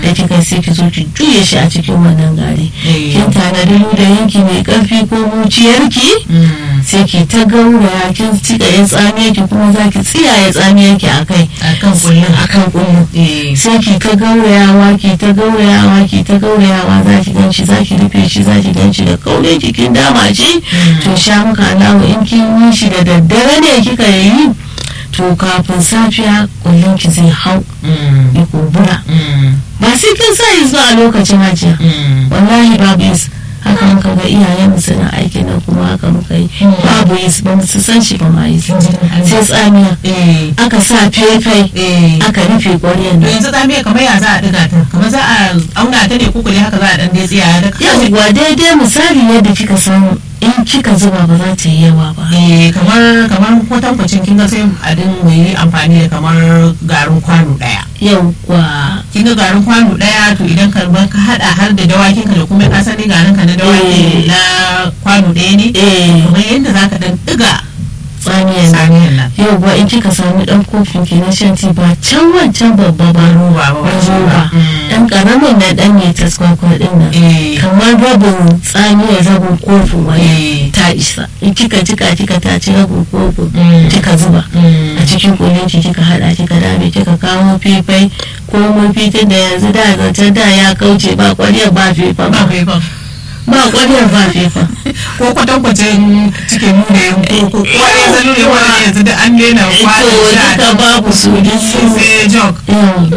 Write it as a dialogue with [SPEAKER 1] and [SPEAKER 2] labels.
[SPEAKER 1] da kika sai ki zo ki juye shi a cikin wannan gari
[SPEAKER 2] Eh.
[SPEAKER 1] kin tanadi da yanki mai karfi ko muciyarki
[SPEAKER 2] Mm.
[SPEAKER 1] sai ki ta gauraya kin cika ya tsamiya ki kuma za ki tsiyaye tsamiyar ki a kai
[SPEAKER 2] akan kullum
[SPEAKER 1] akan kullum
[SPEAKER 2] eh
[SPEAKER 1] sai ki ta gaurayawa ki ta gaurayawa ki ta gaurayawa za ki ganci za ki rufe shi za ki ganci da kaure jikin dama shi to sha muka alawa in kin yi shi da daddare ne kika yi to kafin safiya kullum ki zai hau
[SPEAKER 2] Mm.
[SPEAKER 1] ya kumbura
[SPEAKER 2] Mm.
[SPEAKER 1] ba sai kin sa yi zuwa a lokacin hajiya
[SPEAKER 2] Mm.
[SPEAKER 1] wallahi babu yis haka muka ga iyayen mu suna aikin nan kuma haka muka yi babu yis ba mu su san shi ba ma yis sai tsamiya
[SPEAKER 2] eh
[SPEAKER 1] aka sa faifai
[SPEAKER 2] eh
[SPEAKER 1] aka rufe ƙwaryan
[SPEAKER 2] to
[SPEAKER 1] nan
[SPEAKER 2] yanzu tsamiya kamar ya za a diga ta kamar za a auna ta ne ko kule haka za a dan dai tsiya da
[SPEAKER 1] yawwa daidai misali yadda kika san in kika zuba ba za ta yi yawa ba
[SPEAKER 2] eh kamar kamar kwatankwacin kin ga sai a din mu yi amfani da kamar garin kwano daya
[SPEAKER 1] yawwa
[SPEAKER 2] kin ga garin kwano daya to idan ka ba ka hada har da dawakin ka da kuma asali garin ka na dawaki
[SPEAKER 1] Eh.
[SPEAKER 2] na kwano daya ne
[SPEAKER 1] eh
[SPEAKER 2] kamar yadda zaka dan diga
[SPEAKER 1] tsamiyan nan
[SPEAKER 2] saniyan nan
[SPEAKER 1] yawwa in kika sami dan kofin ki na shan tea ba can wancan babba ba
[SPEAKER 2] roba ba
[SPEAKER 1] ba
[SPEAKER 2] ba
[SPEAKER 1] roba
[SPEAKER 2] Mm.
[SPEAKER 1] dan karamin na dan ne taskwakwa din nan
[SPEAKER 2] eh
[SPEAKER 1] kamar rabin tsamiyar rabin kofin wani
[SPEAKER 2] eh
[SPEAKER 1] ta isa in kika jika kika taci rabin kofin
[SPEAKER 2] Mm.
[SPEAKER 1] kika zuba
[SPEAKER 2] Mm.
[SPEAKER 1] a cikin kulinki kika hada kika dame kika kawo fifai ko mafitin da yanzu da zancen da ya kauce ba kwaryar ba fifa
[SPEAKER 2] ba
[SPEAKER 1] ba
[SPEAKER 2] kai ba
[SPEAKER 1] ba kwaryar ba fifa
[SPEAKER 2] ko kwatankwacin cikin nuna yin ko ko wani yanzu nuna wani yanzu da an daina
[SPEAKER 1] to
[SPEAKER 2] kwano sha
[SPEAKER 1] duka babu su duk su
[SPEAKER 2] sai jog
[SPEAKER 1] yau